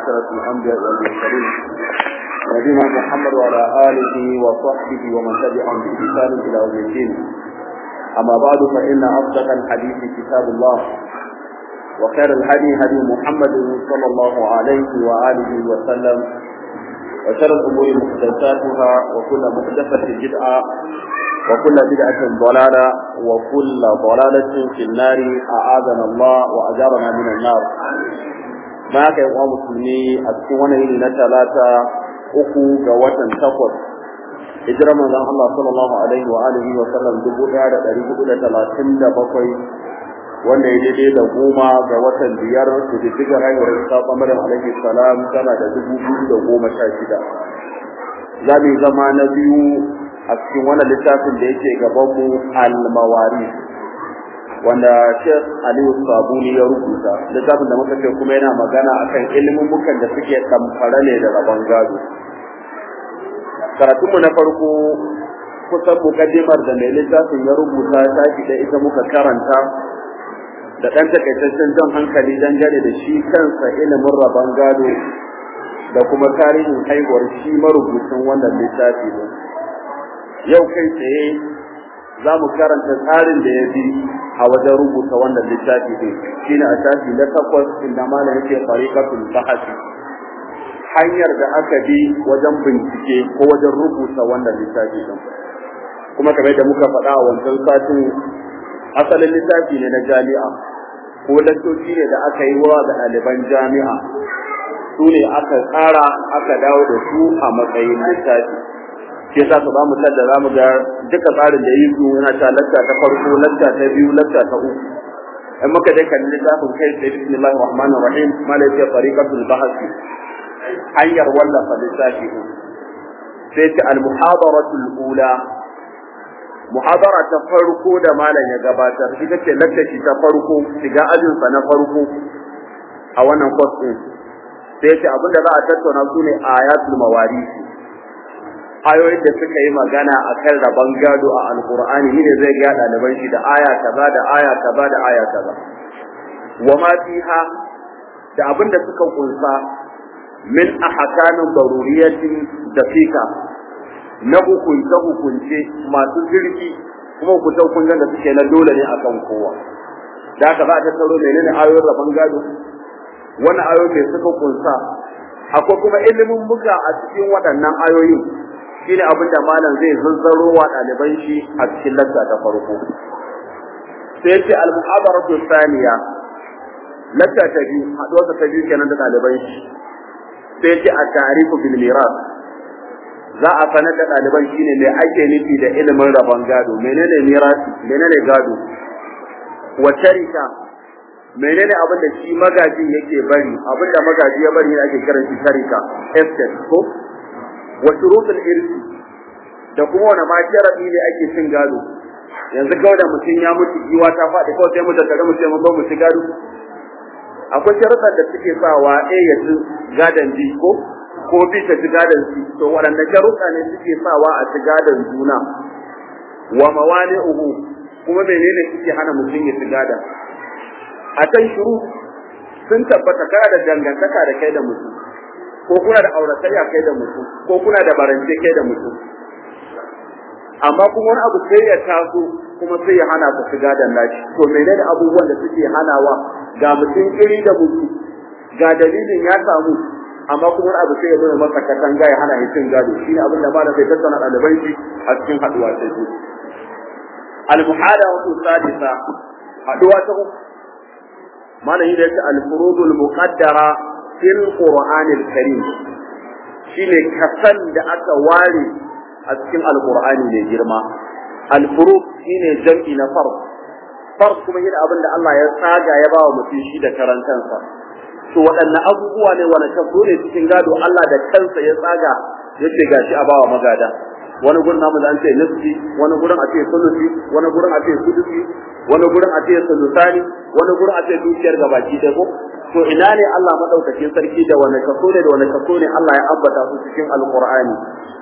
أشرف الأنبياء والمرسلين نبينا محمد وعلى آله وصحبه ومن تبعهم بإحسان إلى يوم الدين أما بعد فإن أصدق الحديث كتاب الله وخير الهدي هدي محمد صلى الله عليه وآله وسلم وشر الأمور محدثاتها وكل محدثة بدعة وكل بدعة ضلالة وكل ضلالة في النار أعاذنا الله وأجارنا من النار ما كان يقوم مسلمي أتكون إلى ثلاثة أخو جوة تقوت hijirar manzon Allah sallallahu alaihi wa alihi wa sallam dubu ɗaya da ɗari hudu da talatin da bakwai wanda ya daidai da goma ga watan biyar su diddiga haihuwar isa ɓangaren alaihi salam tana da dubu biyu da goma sha shida za mu zama na biyu a cikin wannan littafin da yake gabanmu al-mawari wanda Sheikh Aliyu Sabuni ya rubuta littafin da muka ce kuma yana magana akan ilimin mukan da suke tamfara ne da rabon gado karatunmu na farko kusan mukaddimar da mai littafin ya rubuta ta da ita muka karanta da ɗan takaitaccen jan hankali dangane da shi kansa ilimin rabon gado da kuma tarihin haihuwar shi marubucin wannan littafi ne yau kai tsaye za mu karanta tsarin da ya bi a wajen rubuta wannan littafi ne shi ne a shafi na takwas inda malam yake fariqatul bahasi hanyar da aka bi wajen bincike ko wajen rubuta wannan littafi din kuma kamar da muka faɗa a wancan satin asalin littafi ne na jami'a ko lantoci ne da aka yi wa da ɗaliban jami'a su ne aka tsara aka dawo da su a matsayin littafi shi yasa su ba mu da za mu ga duka tsarin da yi su yana ta lacca ta farko lacca ta biyu lacca ta uku in muka dai kalli littafin kai sai bismillahir rahmanir rahim malaka tariqatul bahthi hanyar wallafa littafi sai ta al-muhadaratul ula muhadara ta farko da malam ya gabatar ita ce lakcaci ta farko shiga ajinsa na farko a wannan course din sai ce abinda za a tattauna su ne ayatul mawarisi ayoyin da suka yi magana a kan rabon gado a alkur'ani ni ne zai ga ɗaliban shi da aya kaza da aya kaza da aya kaza wa ma fiha da abinda suka kunsa min ahkamin daruriyatin dafika na hukunce hukunce masu zirki kuma hukunce hukuncen da suke na dole ne akan kowa da haka za a tattaro menene ayoyin rabon gado wani ayoyi mai suka kunsa akwai kuma ilimin buga a cikin waɗannan ayoyin shine abin da malam zai zazzaro wa ɗaliban shi a cikin lacca ta farko sai ce al-muhadaratu thaniya lacca ta biyu haɗuwarsa ta biyu kenan da ɗaliban shi sai ce a tarifu bil miras za a sanar da ɗaliban shine me ake nufi da ilimin rabon gado menene mirasi menene gado wa tarika menene abin da shi magajin yake bari abin da magaji ya bari ne ake kiran shi tarika estate ko wa shurutul irsi da kuma wani ma sharadi ne ake cin gado yanzu kawai da mutum ya mutu giwa ta faɗi kawai sai mu tattare mu ce mun mu ci gado akwai sharuɗan da suke sawa A ya ci gadon B ko ko B ta ci gadon C to waɗanne sharuɗa ne suke sawa a ci gadon juna wa mawani'uhu kuma menene suke hana mutum ya ci gadon a can shuru sun tabbata kana da dangantaka da kai da mutum ko kuna da auratayya kai da mutum ko kuna da barance kai da mutum amma kuma wani abu sai ya taso kuma sai ya hana ka shiga da nashi to menene abubuwan da suke hanawa ga mutum iri da mutum ga dalilin ya samu amma kuma wani abu sai ya zama masa katanga ya hana cin gado shine abin da malam sai tattauna ɗaliban shi a cikin haɗuwa ta biyu al-muhada wa sadisa haɗuwa ta uku malam yi da yake al-furudul muqaddara fil qur'anil karim shine kasan da aka ware a cikin alqur'ani mai girma al-furud shine jam'i na fard fard kuma yin abin da Allah ya tsaga ya bawa mutum shi da karantansa to waɗanne abubuwa ne wani kaso ne cikin gado Allah da kansa ya tsaga yace gashi a bawa magada wani gurin namu da an ce nisfi wani gurin a ce sulusi wani gurin a ce sudusi wani gurin a ce sulusani wani gurin a ce dukiyar gabaki ɗaya ko to ina ne Allah madaukakin sarki da wani kaso ne da wani kaso ne Allah ya ambata su cikin alqur'ani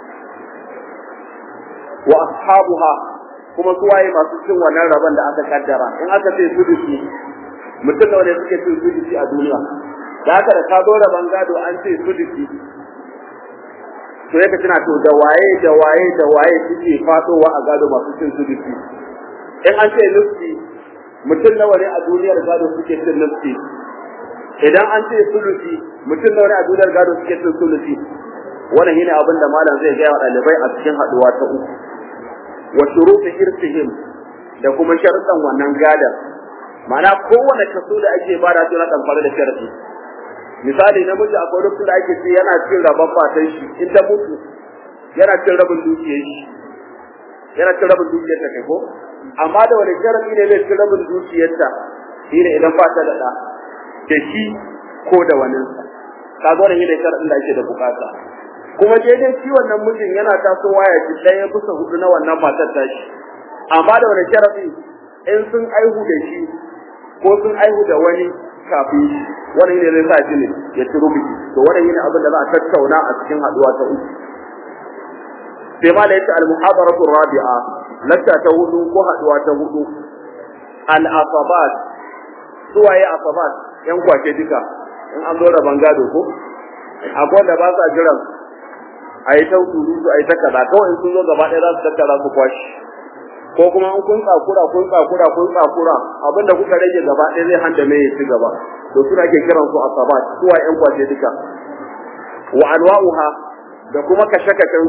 wa ashabuha kuma su waye masu cin wannan rabon da aka kaddara in aka ce sudusi mutum da wanda suke cin sudusi a duniya da haka da ka zo raban gado an ce sulusi to yake tana to da waye da waye da waye suke fadowa a gado masu cin sulusi in an ce nufi mutum nawa ne a duniyar gado suke cin nufi idan an ce sulusi mutum nawa ne a duniyar gado suke cin sulusi wannan shine abin da malam zai ga wa dalibai a cikin haduwa ta uku wa shurutu irsihim da kuma sharuɗan wannan gadar ma'ana kowane kaso da ake bada su na kamfani da sharadi misali namiji akwai lokacin da ake ce yana cin rabon matan shi in ta mutu yana cin rabin dukiyar shi yana cin rabin dukiyar ta kai ko amma da wani sharadi ne zai cin rabin dukiyar ta shine idan ba ta da da da shi ko da waninsa kaga wannan shine sharadin da ake da bukata kuma daidai shi wannan mijin yana tasowa ya ci ɗaya bisa hudu na wannan matar tashi amma da wani sharafi in sun aihu da shi ko sun aihu da wani kafin shi wani ne zai sa shi ne ya ci rubuci to wani ne abin da za a tattauna a cikin haduwa ta uku sai ma da yace al-muhadaratu rabi'a latta ta hudu ko haduwa ta hudu al-asabat suwaye asabat yan kwace duka in an zo da bangado ko akwai da ba sa jiran a yi ta surutu a yi ta kaza kawai sun zo gaba ɗaya za su tattara su kwashi ko kuma in kun tsakura kun tsakura kun tsakura abinda kuka rage gaba ɗaya zai handa mai ya ci gaba to suna ke kiran su asabat suwa ƴan kwace duka wa anwa'uha da kuma kashe-kashen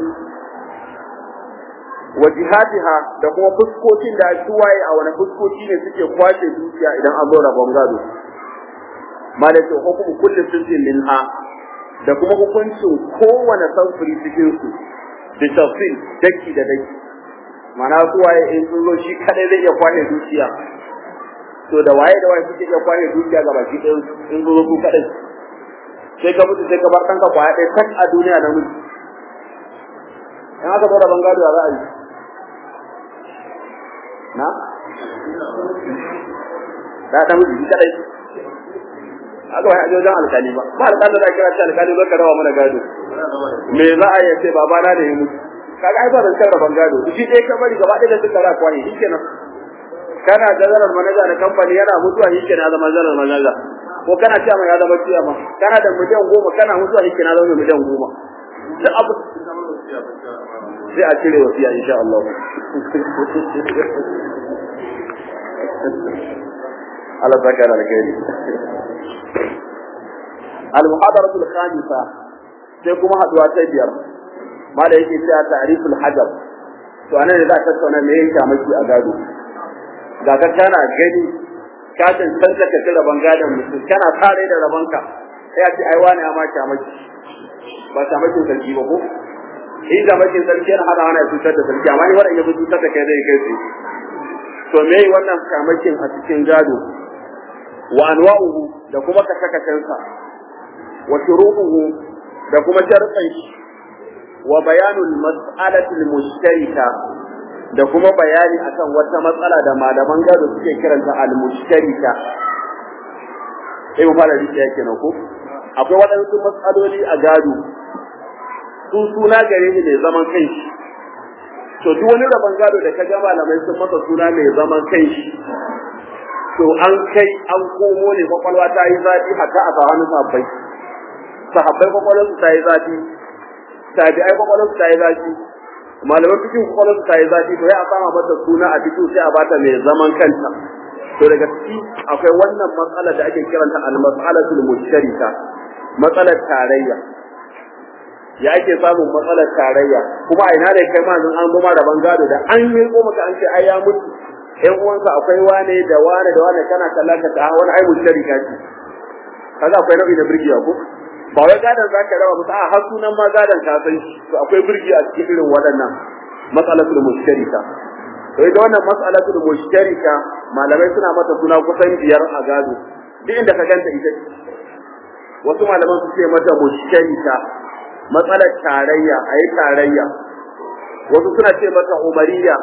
wa jihatiha da kuma fuskokin da suwaye a wani fuskoki ne suke kwace dukiya idan an zo rabon gado malaka hukumu kullu sirrin minha da kuma hukuncin kowane samfuri cikin su da tafsir daki da daki mana su waye in sun zo shi kadai zai iya kwace dukiya to da waye da waye suke iya kwace dukiya ga baki ɗaya in zo su kadai sai ka mutu sai ka bar kanka kwaya ɗaya tak a duniya na mutu in aka zo da bangado za a yi na da ta mutu shi kadai aka wai aje wajen alkali ba ba alkali da kira shi alkali zo ka rawa mana gado me za a yi sai babana da ya mutu kaga ai ba zan karra ban gado shi dai ka bari gaba ɗaya da suka ra kwani shikenan kana da zarar manaja na kamfani yana mutuwa shikenan zama zarar manaja ko kana cewa mai ya zama ciya ma kana da miliyan goma kana mutuwa shikenan zama miliyan goma duk abu sai a cire wasiya insha Allah Allah zaka da alkhairi al-muhadaratu al-khamisa sai kuma haduwa ta biyar mala yake cewa ta'riful hajar to anan ne za ka tattauna me yake maki a gado ga ka kana gani ka tantance ka tira bangadan mutum kana tare da rabanka sai a ce ai wani ya ma maki ba ta maki sarki ba ko in da maki sarki yana hada hana cutar da sarki amma ni wannan ya cutar da kai zai kai sai to me wannan kamakin a cikin gado wa anwa'uhu da kuma kashe-kashensa wa shuruɗuhu da kuma sharɗan shi wa bayanul mas'alatil mushtarika da kuma bayani akan wata matsala da malaman gado suke kiranta al mushtarika sai mu fara rike yake na ko akwai waɗansu matsaloli a gado su suna gare ni mai zaman kanshi to duk wani rabon gado da ka ga malamai sun masa suna mai zaman kanshi to an kai an komo ne kwakwalwa ta yi zafi hatta a sahanin sahabbai sahabbai kwakwalwarsu ta yi zafi tabi'ai kwakwalwarsu ta yi zafi malaman fikin kwakwalwarsu ta yi zafi to ya a sama mata suna a fito sai a bata mai zaman kanta to daga ciki akwai wannan matsalar da ake kiranta al-mas'alatul mushtarika matsalar tarayya ya ake samun matsalar tarayya kuma a ina ne kai ma an zo ma rabon gado da an yi ko maka an ce ai ya mutu ƴan uwansa akwai wane da wane da wane kana kallon ka ta wani ai mushtarika ce kaga akwai nau'i na birgiya ko ba wai gadon za ka raba musu a har sunan ma gadon ka san shi to akwai birgi a cikin irin waɗannan matsalatul mushtarika to ita wannan matsalatul mushtarika malamai suna mata suna kusan biyar a gado duk inda ka ganta ita wasu malaman su ce mata mushtarika matsalar tarayya a yi tarayya wasu suna ce mata umariya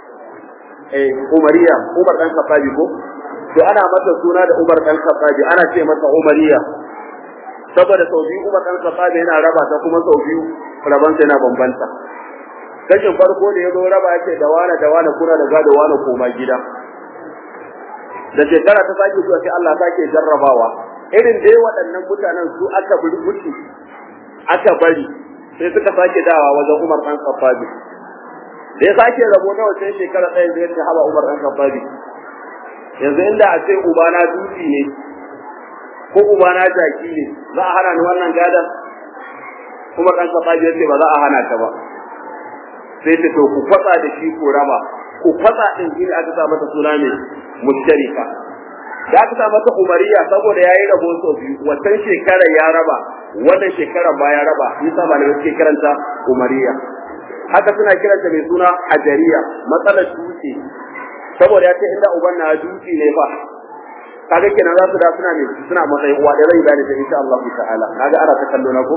eh umariya umar dan kafabi ko to ana mata suna da umar dan kafabi ana ce mata umariya saboda sau biyu Umar dan Khattab yana raba ta kuma sau biyu raban sa yana bambanta kashin farko da yazo raba yake da wani da wani kuna da gado wani koma gida da shekara ta sake zuwa sai Allah sake jarrabawa irin dai waɗannan mutanen su aka burbuci aka bari sai suka sake dawa wajen Umar ɗan Khattabi da ya sake rabo na wancan shekara ɗaya da ya haba Umar ɗan Khattabi yanzu inda a ce ubana dutse ne ko ubana jaki ne za a hana ni wannan gadan Umar ɗan Khattabi ya ce ba za a hana ka ba sai ta to ku fatsa da shi ko raba ku fatsa din shi aka sa mata suna ne mushtarika da aka sa mata umariya saboda yayi rabo so biyu wannan shekara ya raba wannan shekara ba ya raba yasa malamai suke karanta umariya haka suna kiranta mai suna hajariya matsalar dutse saboda ya ce inda uban na dutse ne fa kaga kenan za su da suna ne suna matsayin uwa da rai da ta insha Allah ta'ala kaga ana ta kallo na ko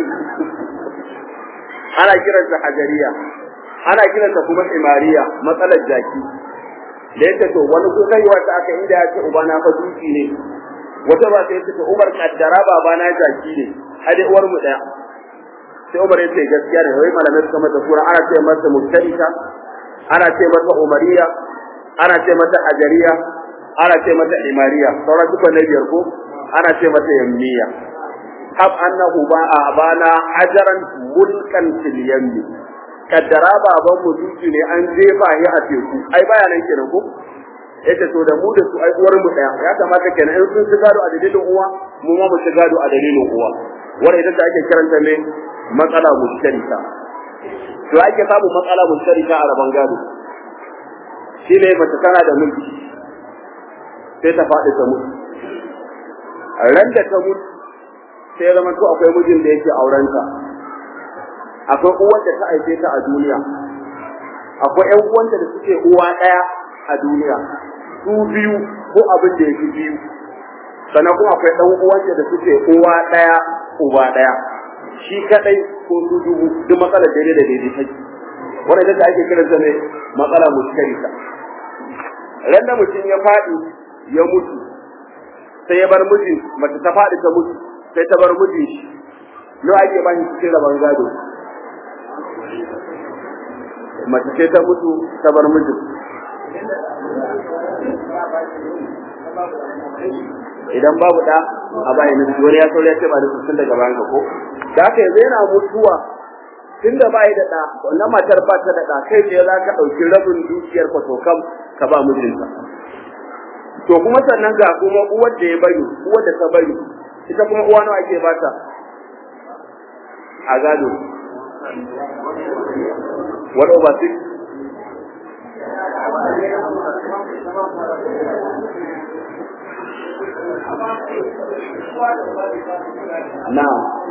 ana kiranta hajariya ana kiranta kuma imariya matsalar jaki da yake to wani ko kai wata aka inda ya ce uba na fa duki ne wata ba sai ta Umar kaddara baba na jaki ne hade uwar mu daya sai Umar ya ce gaskiya ne wai malamai suka mata sura ana ce mata mustarika ana ce mata umariya ana ce mata ajariya ana ce mata imariya sauran duka na biyar ko ana ce mata yammiya hab annahu ba abana ajaran mulkan fil yammi kaddara baban mu duki ne an jefa shi a teku ai baya nan kenan ko yace to da mu da su ai uwar mu daya ya kamata kenan in sun shiga a dalilin uwa mu ma mu shiga a dalilin uwa wanda idan da ake kiranta ne matsala mushtarika to ake samu matsala mushtarika a raban gado shi ne mace tana da mulki sai ta faɗi ta mutu ran da ta mutu sai zama to akwai mijin da yake aurenta akwai uwar da ta haife ta a duniya akwai ƴan uwanta da suke uwa ɗaya a duniya su biyu ko abin da yake biyu sannan kuma akwai ɗan uwanta da suke uwa ɗaya uba ɗaya shi kadai ko su dubu duk matsalar daidai da daidai take wannan ita ake kiran ta ne matsala mushtarika ran da mutum ya faɗi ya mutu sai ya bar mijin mace ta faɗi ta mutu sai ta bar mijin shi nawa ake ba shi cikin rabon gado mace ce ta mutu ta bar mijin idan babu da a bayan wani ya sauri ya ce ba da sun daga bayan ka ko da haka yanzu yana mutuwa tun da bai da da wannan matar ba ta da da kai ce za ka ɗauki rabin dukiyar ka to kam ka ba mijinta to kuma sannan ga kuma uwar da ya bari uwar da ta bari ita kuma uwa nawa ake bata a gado what over six na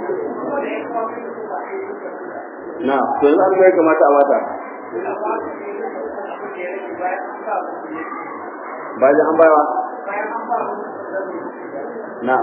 na to yanzu abin da ya kamata a mata bayan an bayawa na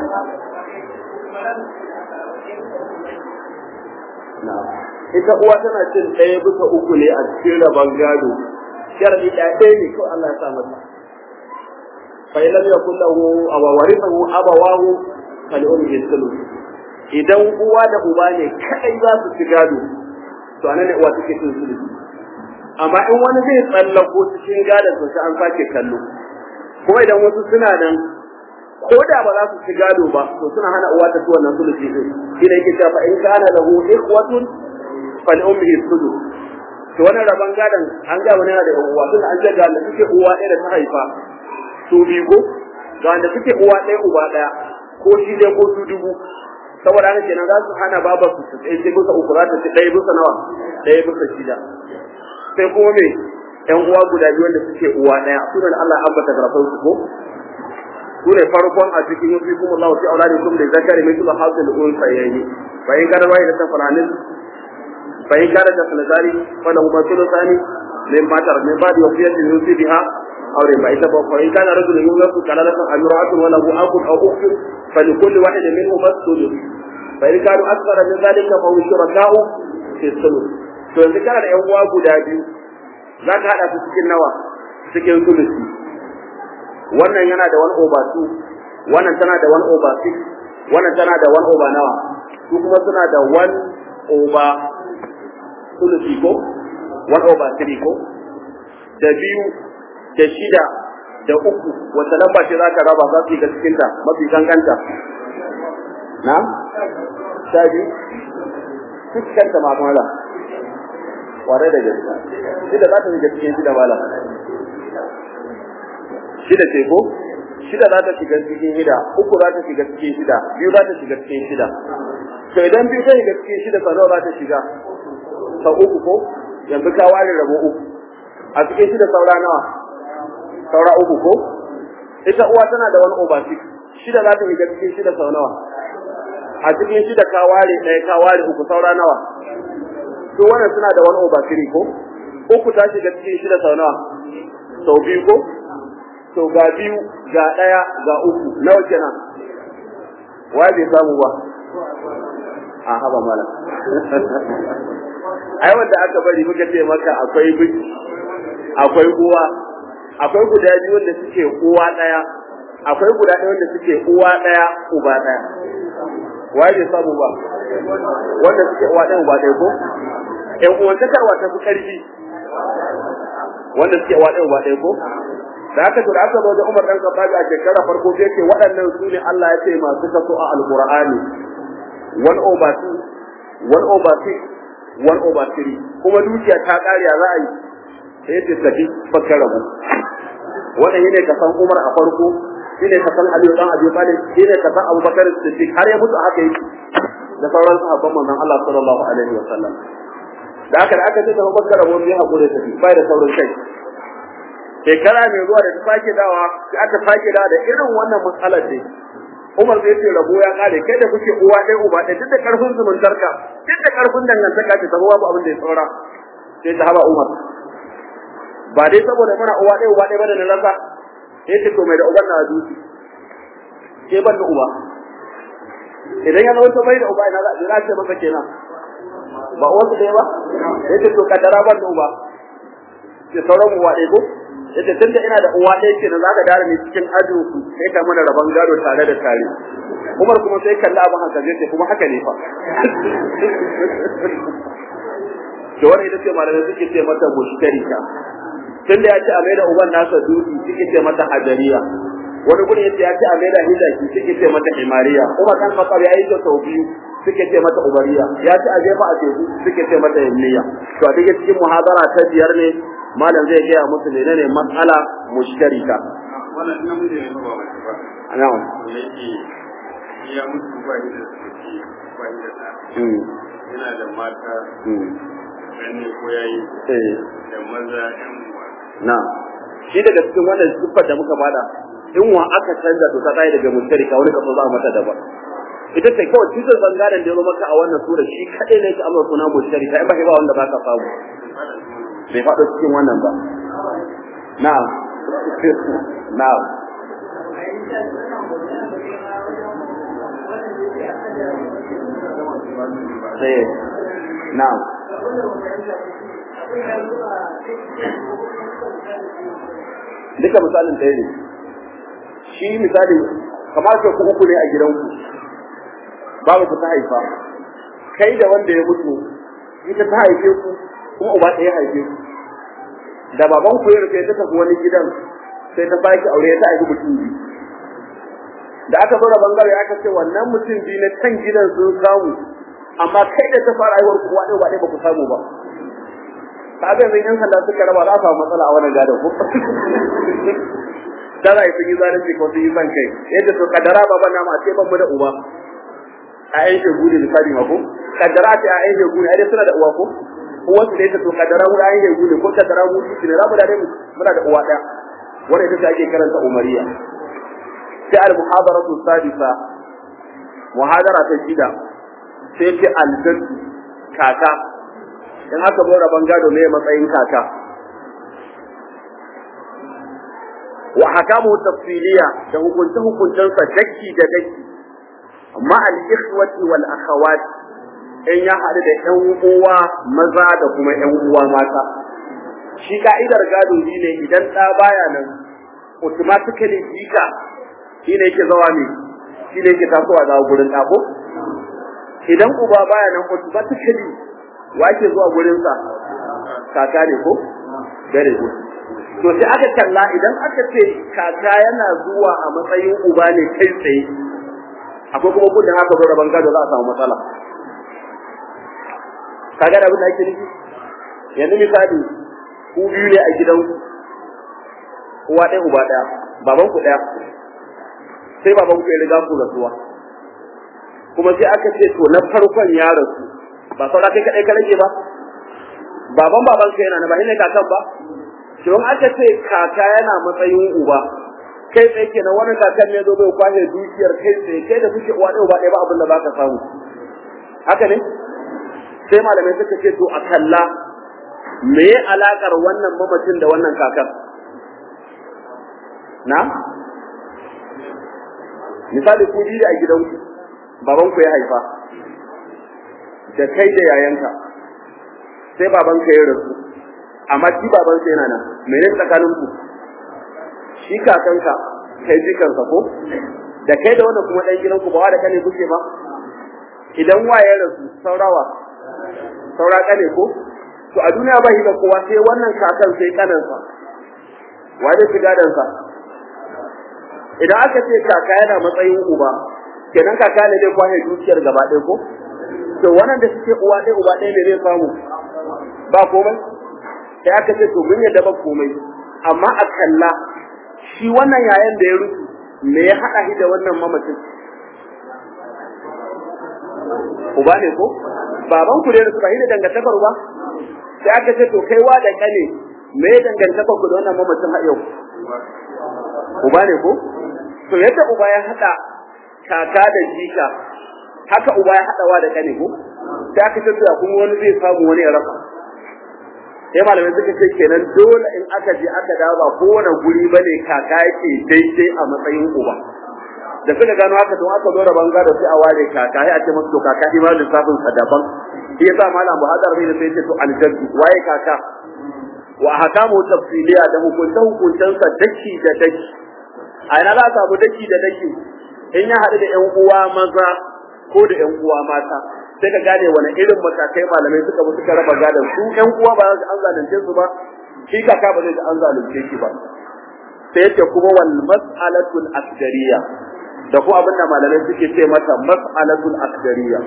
na ita uwa tana cin ɗaya bisa uku ne a cikin rabon gado sharadi ɗaya ɗaya ne kawai Allah ya sa mata fa in lam yakul lahu aw warithahu abawahu fal ummi thuluth idan uwa da uba ne kai za su ci gado to anan ne uwa take cin thuluth amma in wani zai tsallako cikin gadon to sai an sake kallo kuma idan wasu suna nan ko da ba za su ci gado ba to suna hana uwa ta ci wannan sulusi din shi ne yake cewa fa in kana lahu ikhwatun fal ummi thuluth to wannan rabon gadon an ga wani yana da uwa tun an ce ga da suke uwa ɗaya da ta haifa su biyu ko ga wanda suke uwa ɗaya uba ɗaya ko shi dai ko su dubu saboda haka kenan za su hana babar su su tsaye bisa uku za ta ci ɗaya bisa nawa ɗaya bisa shida sai kuma me ƴan uwa guda biyu wanda suke uwa ɗaya sunan Allah an bata garafan su ko su ne farkon a cikin yufi kuma Allah fi auladikum da zakari mai tuba hasil unsayni fa in kana wai da tafaranin fa in kana da sanadari fa lahu masulani min matar min ba'di wasiyatin yusi biha aw riba ita ba fa in kana rajulun yulaku kalalatan amra'atun wa lahu aqul aw ukhtun fa li kulli wahidin minhum as-sudus fa in kanu akthara min dhalika fa hum shuraka'u fi sulus to yanzu kana da yan uwa guda biyu zaka hada su cikin nawa cikin sulusi wannan yana da wani over two wannan tana da one over six wannan tana da one over nawa su kuma suna da one over sulusi ko one over three ko da biyu da shida da uku wata lamba ce za ka raba za su yi ga cikinta mafi kankanta na sha biyu fuskanta ma mala ware da gaske shida za ta shiga cikin shida mala shida ce ko shida za ta shiga cikin shida uku za ta shiga cikin shida biyu za ta shiga cikin shida to idan biyu ta shiga cikin shida sau nawa za ta shiga sau uku ko yanzu ka ware rabo uku a cikin shida saura nawa saura uku ko ita uwa tana da wani over six shida za ta shiga cikin shida sau nawa a cikin shida ka ware ɗaya ka ware uku saura nawa su wannan suna da wani over three ko uku ta shiga cikin shida sau nawa sau biyu ko to ga biyu ga ɗaya ga uku nawa kenan wa bai samu ba a haba mala ai wanda aka bari muka ce maka akwai biki akwai uwa akwai guda biyu wanda suke uwa ɗaya akwai guda ɗaya wanda suke uwa ɗaya uba ɗaya waye bai samu ba wanda suke uwa ɗaya uba ɗaya ko ƴan uwantakar wata fi ƙarfi wanda suke uwa ɗaya uba ɗaya ko da aka tura aka zo da Umar dan Khattab a shekara farko sai ce waɗannan su ne Allah ya ce masu kaso a Alqur'ani one over two one over six one over three kuma dukiya ta ƙariya za a yi sai ce tafi fakar rabu wannan shine ka san Umar a farko shine ka san Aliyu dan Abi Talib shine ka san Abubakar Siddiq har ya mutu haka yake da sauran sahabban manzon Allah sallallahu alaihi wa sallam da aka da aka ce da Abubakar rabu ya hakuri tafi bai da saurin kai shekara mai zuwa da ta sake dawa sai aka sake dawa da irin wannan matsalar dai Umar zai ce rabo ya kare kai da kuke uwa ɗaya uba ɗaya duk da karfin zumuntarka duk da karfin dangantaka ta zama babu abin da ya saura sai ta haba Umar ba dai saboda mana uwa ɗaya uba ɗaya ba da na rasa sai ce to mai da uban na duki ke ban da uba idan ya zama to bai da uba ina za a ce masa kenan ba uwansu ɗaya ba sai ce to kaddara ban da uba sai sauran uwa ɗaya ko yace tunda ina da uwa ɗaya kenan zaka dare ni cikin ajin ku sai ka mana rabon gado tare da tare Umar kuma sai kalla abin haka zai kuma haka ne fa to wannan ita ce malamai suke ce mata mushtarika tunda ya ce a maida uban nasa duki suke ce mata hajariya wani gurin yace ya ce a maida hijaki suke ce mata himariya Umar kan Khattab ya yi ta sau biyu suke ce mata ubariya ya ce a jefa a teku suke ce mata yamniya to a dake cikin muhadara ta biyar ne malam zai gaya musu menene matsala mushtarika wannan namiji ne ba mace ba na'am yake ya mutu ba shi da saki ba shi da ɗa mm yana da mata mm ganne ko yayi eh da maza ƴan uwa na'am shi daga cikin wannan siffar da muka bada in wa aka canza to ta tsaye daga mushtarika wani kaso za a mata daban ita ce kawai cikin bangaren da ya zo maka a wannan sura shi kadai ne yake amma suna mushtarika in ba ba wanda baka samu bai faɗo cikin wannan ba na'am na'am sai na'am duka misalin ɗaya ne shi misali kamar ka ku uku ne a gidanku babu ku ta haifa kai da wanda ya mutu ita ta haife ku kuma uba ɗaya haife ku da baban ku ya rufe ta tafi wani gidan sai ta sake aure ta haifi mutum biyu da aka zo da bangare aka ce wannan mutum biyu na can gidan sun samu amma kai da ta fara haihuwar ku ɗaya ba ɗaya ba ku samu ba ka ga yanzu yan sanda suka raba za a samu matsala a wannan gadon ku da za a yi sun yi zalunci ko sun yi son kai yadda to kadara baban nama a ce ban mu da uba a yan shegu da misali ma ko kadara ce a yan shegu ne ai suna da uwa ko uwansu da ita to kadara mu da yan shegu ne ko kadara mu shi ne za mu da dai muna da uwa ɗaya wannan ita ce ake karanta umariya sai al muhadaratu sadisa muhadara ta shida sai ce al kaka in aka zo rabon gado ne matsayin kaka wa hakamu tafsiliya da hukunce hukuncensa dakki da dakki amma al ikhwati wal akhawat in ya haɗu da ƴan uwa maza da kuma ƴan uwa mata shi ka'idar gado shi ne idan ɗa baya nan automatically jika shi ne yake zawa ne shi ne yake tasowa daga gurin ɗa ko idan uba baya nan automatically wa ke zuwa gurin sa kaka ne ko very good to sai aka kalla idan aka ce kaka yana zuwa a matsayin uba ne kai tsaye akwai kuma kudin haka zo rabon gado za a samu matsala ka ga abin da ake nufi yanzu misali ku biyu ne a gidan uwa ɗaya uba ɗaya baban ku ɗaya sai baban ku ya riga ku rasuwa kuma sai aka ce to na farkon ya rasu ba saura kai kaɗai ka rage ba baban baban ka yana na ba ne kakan ba to aka ce kaka yana matsayin uba kai tsaye kenan wani kakan ne zo bai kwashe dukiyar kai tsaye kai da kuke uwa ɗaya uba ɗaya ba abin da baka samu haka ne sai malamai suka ce to a kalla me ya alakar wannan mamacin da wannan kakan na misali ku biyu a gidanku babanku ya haifa da kai da yayanka sai babanka ya rasu amma shi babansa yana nan mene tsakanin ku shi kakanka kai jikansa ko da kai da wannan kuma dan gidanku ba wa da kane kuke ba idan wa ya rasu saurawa saura kane ko to a duniya ba shi da kowa sai wannan kakan sai kanansa wa da shiga dansa idan aka ce kaka yana matsayin uba kenan kaka ne zai kwahe dukiyar gaba ɗaya ko to wannan da suke uwa ɗaya uba ɗaya ne zai samu ba komai sai aka ce to mun yadda ba komai amma a kalla shi wannan yayan da ya rufu me ya haɗa shi da wannan mamacin uba ne ko baban ku ne da suka yi da dangantakar ba sai aka ce to kai wa da kane me ya dangantakar ku da wannan mamacin har yau uba ne ko to yadda uba ya haɗa kaka da jika haka uba ya haɗa wa da kane ko sai aka ce to kuma wani zai samu wani ya rasa sai malamai suka ce kenan dole in aka je aka dawo ba kowane guri bane kaka yake daidai a matsayin uba da suka gano haka don aka zo da banga da sai a ware kaka sai a ce masa to kaka shi ma lissafin sa daban shi yasa malam Buhadar bai da sai ce to aljaddu waye kaka wa ahkamu tafsiliya da hukunta hukuntan sa daki da daki a ina za a samu daki da daki in ya haɗu da ƴan uwa maza ko da ƴan uwa mata sai ka gane wani irin matakai malamai suka bi suka raba gadon su ƴan uwa ba za su an zalunce su ba shi kaka ba zai ji an zalunce shi ba sai yace kuma wal mas'alatul asgariya da kuma abin da malamai suke ce mata mas'alatul asgariya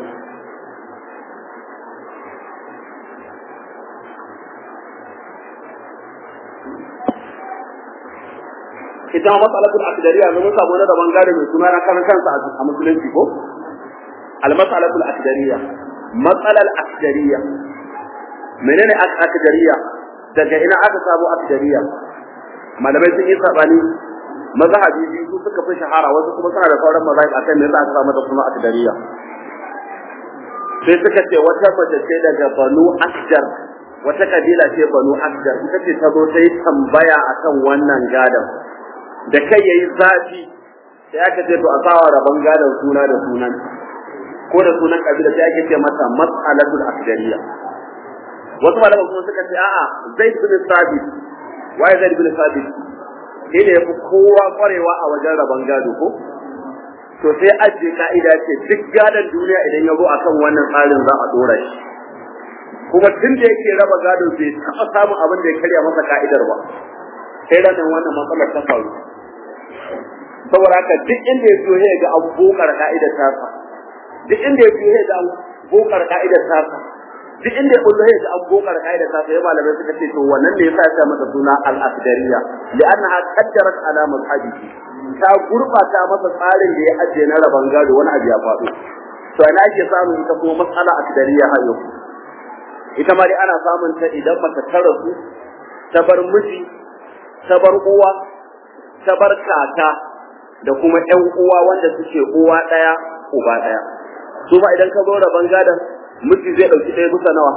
ita ma mas'alatul asgariya mun samu na daban gado mai suna na kan kansa a musulunci ko المسألة الأكدرية مسألة الأكدرية منين أكدرية daga ina aka samu akdariya malamai sun yi sabani mazhabi biyu su suka fi shahara wasu kuma suna da sauran mazhabi akan me yasa aka samu da suna akdariya sai suka ce wata mace ce daga banu asjar wata kabila ce banu asjar ita ce ta zo ta yi tambaya akan wannan gadon da kai yayi zafi sai aka ce to a sawa rabon gadon suna da sunan ko da sunan kabila sai ake ce masa mas'alatul akdariya wasu malaman kuma suka ce a'a zaid bin sabit waye zaid bin sabit shi ne yafi kowa kwarewa a wajen rabon gado ko to sai ajiye ka'ida ce duk gadon duniya idan ya zo akan wannan tsarin za a dora shi kuma tun da yake raba gado bai taɓa samun abin da ya karya masa ka'idar ba sai ranar wannan matsalar ta faru saboda haka duk inda ya zo ya ga abu bokar ka'idar tasa duk inda ya fiye da bokar ka'idar tasa duk inda ya kullu da an bokar ka'idar tasa ya malamai suka ce to wannan ne yasa ya mata suna al-asdariya li'annaha qaddarat ala mazhabihi ta gurbata masa tsarin da ya ajiye na raban gado wani abu ya faɗo to ina ake samun ita kuma matsala asdariya har yau ita ma dai ana samun ta idan mace ta rasu ta bar miji ta bar uwa ta bar kaka da kuma ƴan uwa wanda suke uwa ɗaya uba ɗaya su ma idan ka zo rabon gadon miji zai ɗauki ɗaya bisa nawa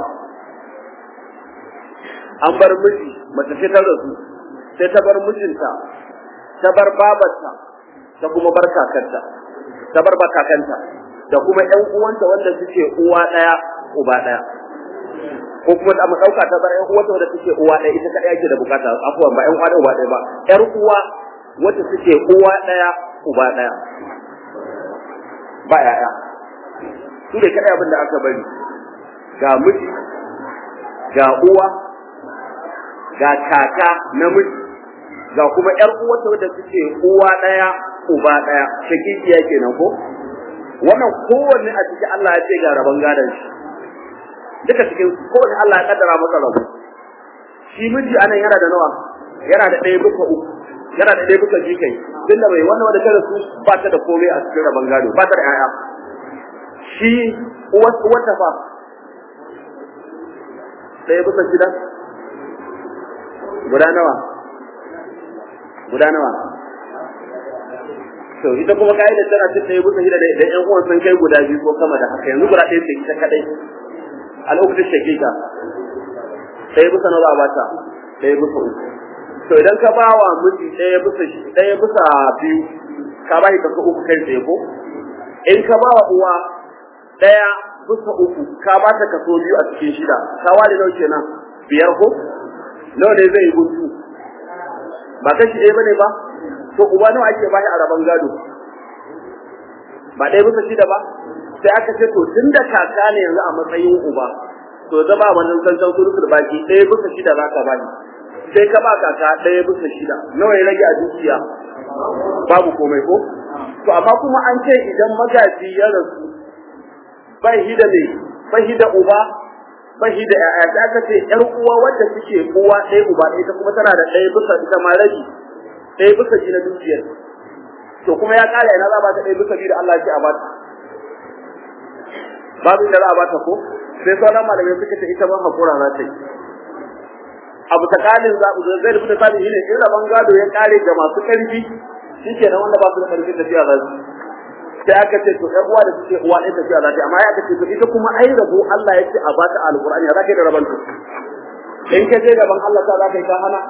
an bar miji mace ce ta rasu sai ta bar mijinta ta bar babarta ta kuma bar kakanta ta bar ba kakanta da kuma ƴan uwanta wanda suke uwa ɗaya uba ɗaya ko kuma da mu ɗauka ta bar ƴan uwanta wanda suke uwa ɗaya ita kaɗai ake da bukata afuwan ba ƴan uwa ɗaya uba ɗaya ba ƴar uwa wacce suke uwa ɗaya uba ɗaya ba ƴaƴa su ne kaɗai abin da aka bari ga miji ga uwa ga kaka namiji ga kuma ƴar uwarta wadda suke uwa ɗaya uba ɗaya shakikiya kenan ko wannan kowanne a cikin Allah ya ce ga rabon gadon shi duka cikin kowanne Allah ya kaddara masa rabo shi miji anan yana da nawa yana da ɗaya bisa uku yana da ɗaya bisa biyu kai tunda bai wannan wanda ta rasu ba ta da komai a cikin rabon gado ba ta da 'ya'ya shi uwarta fa ɗaya bisa shida guda nawa guda nawa to ita kuma ka'idar tana cin ɗaya bisa shida da ƴan uwan sun kai guda biyu ko sama da haka yanzu guda ɗaya ce ita kaɗai a lokacin shakika ɗaya bisa nawa ba ta ɗaya bisa uku to idan ka ba wa miji ɗaya bisa ɗaya bisa biyu ka ba shi kaso uku kai tsaye ko in ka ba wa uwa ɗaya bisa uku ka ba ta kaso biyu a cikin shida ka ware nawa kenan biyar ko nawa ne zai yi guntu ba kashi ɗaya bane ba to uba nawa ake bashi a rabon gado ba ɗaya bisa shida ba sai aka ce to tun da kaka ne yanzu a matsayin uba to zama wannan zanzan surutul baki ɗaya bisa shida za ka bani sai ka ba kaka ɗaya bisa shida nawa ya rage a dukiya babu komai ko to amma kuma an ce idan magaji ya rasu bai hida ne bai hida uba bai hida ƴaƴa sai aka ce ƴar uwa wadda suke uwa ɗaya uba ɗaya ita kuma tana da ɗaya bisa ita ma rabi ɗaya bisa ji na dukiyar to kuma ya ƙara ina za a bata ɗaya bisa biyu da Allah ya ce a bata babu inda za a bata ko sai sauran malamai suka ce ita ban hakura za ta yi abu ta kalin zaɓu da zai rubuta sabi shine in rabon gado ya ƙare ga masu ƙarfi shike nan wanda ba su da ƙarfi tafiya za su sai aka ce to ɗan uwa da suke uwa ɗaya tafiya za ta yi amma ya aka ce to ita kuma ai rabo Allah ya ce a bata alƙur'ani ya za ka yi da rabon to in ka je gaban Allah ta za ka yi ka hana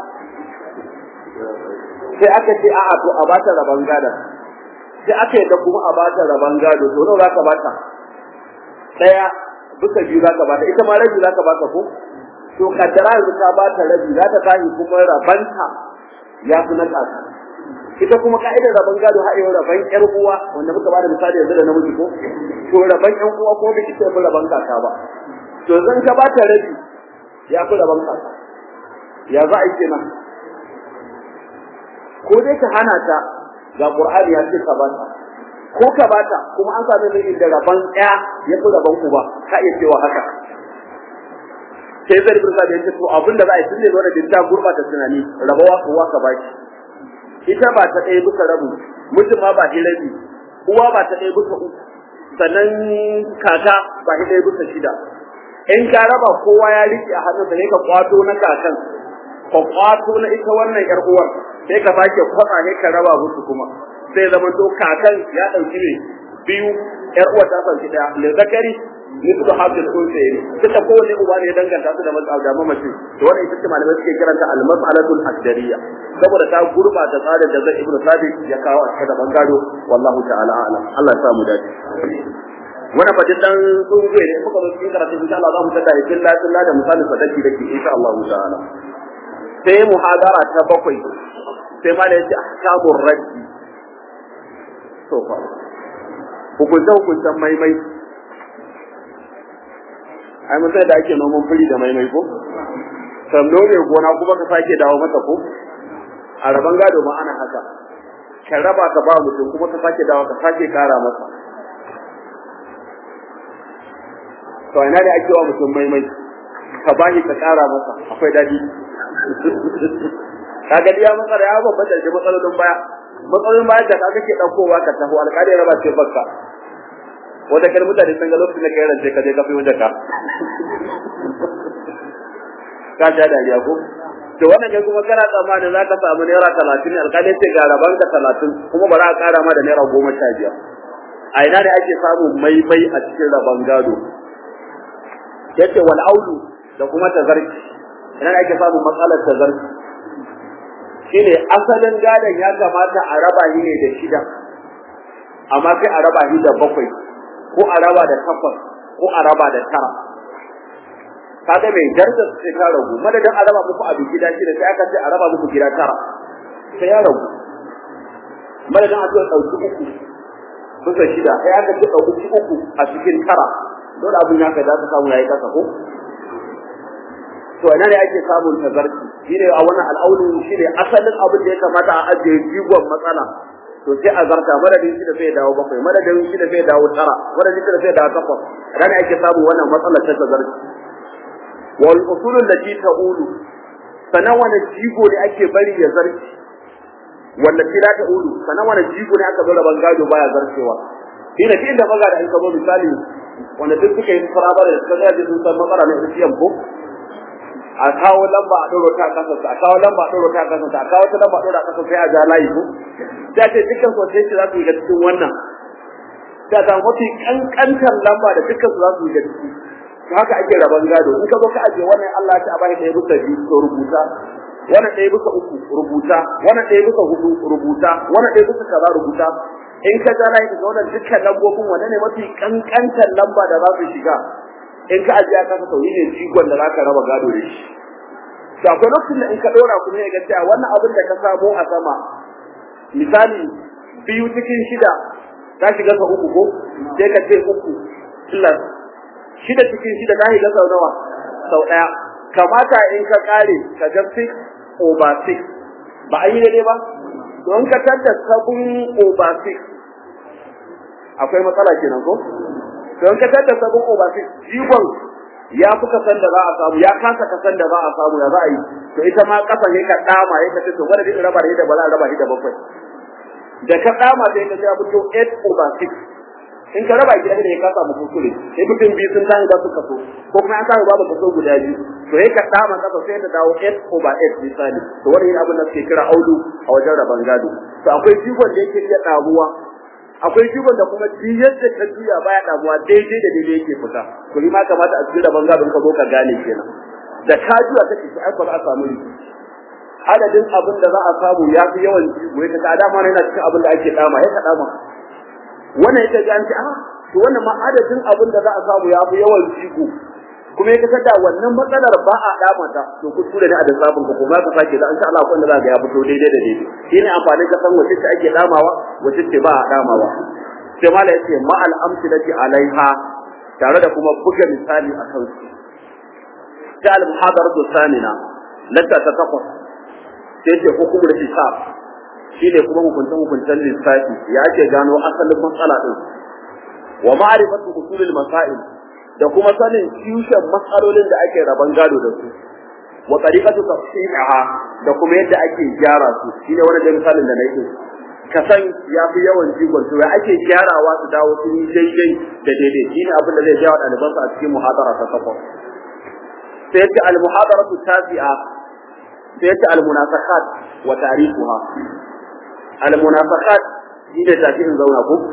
sai aka ce a'a to a bata rabon gado sai aka yi da kuma a bata rabon gado to nawa za ka bata ɗaya bisa biyu za ka bata ita ma rabi za ka bata ko to kaddara yanzu ka bata rabi za ta tashi kuma rabanta ya fi na kasa ita kuma ka'idar rabon gado har yau rabon ƴar uwa wanda muka bada misali yanzu da namiji ko to rabon ƴan uwa ko bai ita fi rabon kaka ba to zan ka bata rabi ya fi rabon kaka ya za a yi kenan ko dai ka hana ta ga qur'ani ya ce ka bata ko ka bata kuma an sami mai da rabon ɗaya ya fi rabon uba ka iya cewa haka sai zai rubuta da yake to abin da za a yi tunda wanda din ta gurbata tunani rabawa uwa ka baki ita ba ta ɗaya bisa rabu mutum ma ba ɗaya rabi uwa ba ta ɗaya bisa uku sannan kaka ba ɗaya bisa shida in ka raba kowa ya riƙe a hannunsa ne ka kwato na kakan ka kwato na ita wannan yar uwar sai ka sake kwatsa ne ka raba musu kuma sai zama to kakan ya ɗauki ne biyu yar uwar ta sauki ɗaya le zakari mislu hadil unsayi duka kowane uba ne ya danganta su da mas'al da mamaci to wannan ita ce malamai suke kiranta al-mas'alatul aqdariyya saboda ta gurbata tsarin da zai ibnu sabit ya kawo a cikin bangaro wallahu ta'ala a'lam Allah ya sa mu dace wannan fadin dan tsungue ne muka zo cikin karatu insha Allah za mu tada yakin la da misalin sadaki dake insha Allah ta'ala sai muhadara ta bakwai sai ma da yace ahkamur raddi to fa hukunta hukuntan maimai ai mun sai da ake noman fili da maimai ko sanno ne gona kuma ka sake dawo masa ko a raban gado ma ana haka ka raba ka ba mutum kuma ka sake dawo ka sake kara masa to ina da ake wa mutum maimai ka bashi ka kara masa akwai dadi ka ga ya matsala ya babban da matsalolin baya matsalolin baya da kaga ke daukowa ka taho alƙali raba ce bakka wata kar mutane sun ga lokacin da kai rance ka je ka fi wajen ka ka ja dariya ko to wannan ne kuma kana tsammanin za ka samu naira talatin alƙali ce ga raban ka talatin kuma ba za a ƙara ma da naira goma sha biyar a ina ne ake samun maimai a cikin raban gado yace wal aulu da kuma tazarki ina ne ake samun matsalar tazarki shine asalin gadon ya kamata a raba shi ne da shida amma sai a raba shi da bakwai ko a raba da takwas ko a raba da tara kaga mai darajar sai ta ragu madadin a raba muku abin gida shida sai aka ce a raba muku gida tara sai ya ragu madadin a ce ɗauki uku bisa shida sai aka ce ɗauki uku a cikin tara dole abin ya kai za ka samu yayi kasa ko to ina ne ake samun tazarci shine a wannan al'aulu shine asalin abin da ya kamata a ajiye jigon matsala to sai a zarta madadin shi da sai dawo bakwai madadin shi da sai dawo tara madadin shi da sai dawo takwas rana ake samu wannan matsala ta tazarci wal usulul lati ta'ulu sanan wani jigo ne ake bari ya zarci wanda kira ta ulu sanan wani jigo ne aka zo da bangado baya zarcewa shi ne inda maga da in ka zo misali wanda duk suka yi farabar da suka zai sun san matsala na isiyan ko a kawo lamba a ɗoro ta kasa a kawo lamba a ɗoro ta kasa a kawo ta lamba a ɗoro ta kasa sai a ja layi ko da ce dukkan sosai za su yi ga cikin wannan da ta mafi kankantar lamba da dukkan su za su yi ga ciki to haka ake raban gado in ka zo ka aje wannan Allah ta bai ɗaya bisa biyu to rubuta wannan ɗaya bisa uku rubuta wannan ɗaya bisa hudu rubuta wannan ɗaya bisa kaza rubuta in ka ja layi ga wannan dukkan lambobin wanne ne mafi kankantar lamba da za su shiga in ka aje ka ka sauyi ne jigon da zaka raba gado da shi to akwai lokacin da in ka dora kuma ya ga cewa wannan abin da ka samo a sama misali biyu cikin shida ta shiga sau uku ko sai ka ce uku plus shida cikin shida ta shiga sau nawa sau ɗaya kamata in ka kare ka ga 6 over 6 ba a yi daidai ba don ka tadda 7 over 6 akwai matsala kenan ko don ka tada sabon over six jigon ya fi kasan da za a samu ya kasa kasan da za a samu ya za a yi to ita ma kasa ne ka dama ya kace to wanda zai raba da ita ba za a raba da bakwai da ka dama sai ka ya fito 8 over 6 in ka raba gida da ya kasa mu kuskure sai mutum biyu sun tashi za su kaso ko kuma an samu babu kaso guda biyu to ya ka dama kasa sai ta dawo 8 over 8 misali to wannan abin da suke kira audu a wajen raban gado to akwai jigon da yake iya damuwa akwai jigon da kuma ji yadda ka juya baya damuwa daidai da daidai yake fita to ni ma kamata a cikin rabon gadon ka zo ka gane kenan da ka juya kake to ai ba za a samu ni adadin abin da za a samu ya fi yawan jigo ya kaga dama ne yana cikin abin da ake dama ya ka dama wannan ita ga an ce ah to wannan ma adadin abin da za a samu ya fi yawan jigo kuma ya kasar da wannan matsalar ba a dama ta to kuskure ne a da sabon ka kuma ka sake da insha Allah wanda za ga ya fito daidai da daidai shine amfani ka san wace ce ake damawa wace ce ba a damawa sai mala yace ma al amsilati alaiha tare da kuma buga misali a kan su ta al muhadaratu sanina latta ta takwas sai ce hukumul hisab shine kuma hukuncin hukuncin lissafi ya ake gano asalin matsala din wa ma'rifatu usulul masail da kuma sanin tushen matsalolin da ake raban gado da su wa tariqatu tafsiriha da kuma yadda ake gyara su shine wannan da misalin da nake ka san ya fi yawan jigon to ya ake gyarawa su dawo sun yi daidai da daidai shine abin da zai jawo ɗalibansa a cikin muhadara ta takwas sai yace al muhadaratu tasi'a sai yace al munasakat wa tariquha al munasakat shine tafi in zauna ko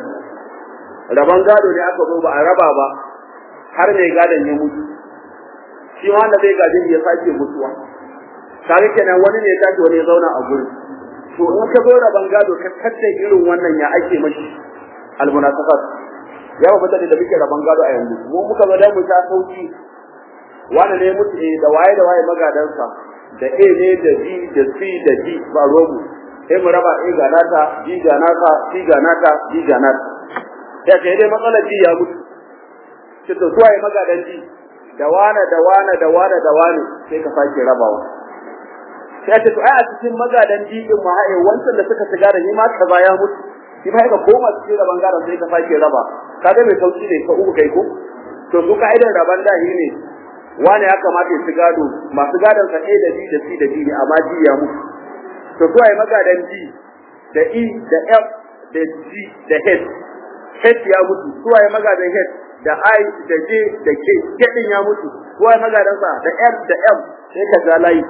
raban gado ne aka zo ba a raba ba har mai gadon ya mutu shi wanda zai gadin ya sake mutuwa kage kenan wani ne ya tashi wani ya zauna a gurin to in ka zo da bangado ka kace irin wannan ya ake mashi almunasafat ya ba mutane da muke da bangado a yanzu mu muka zo da mu ta sauki wani ne mutu eh da waye da waye magadansa da A ne da B da C da D ba romu sai mu raba A ga nata B ga nata C ga nata D ga nata ya kai dai matsalar ji ya mutu ce to suwaye magadanci da wane da wane da wane da wane sai ka sake rabawa sai ce to ai a cikin magadan dibin ma ai wancan da suka shiga da ni ma kaza ya mutu shi ma ka koma cikin da bangaren sai ka sake raba kaga mai sauki ne ka uku kai ko to su kaidan raban da ne wane ya kamata ya gado masu gadon sa A da B da C da D ne amma D ya mutu to suwaye magadan D da E da F da G da H H ya mutu suwaye magadan H da I da J da K K din ya mutu kowa magadan sa da R da M sai ka ga layi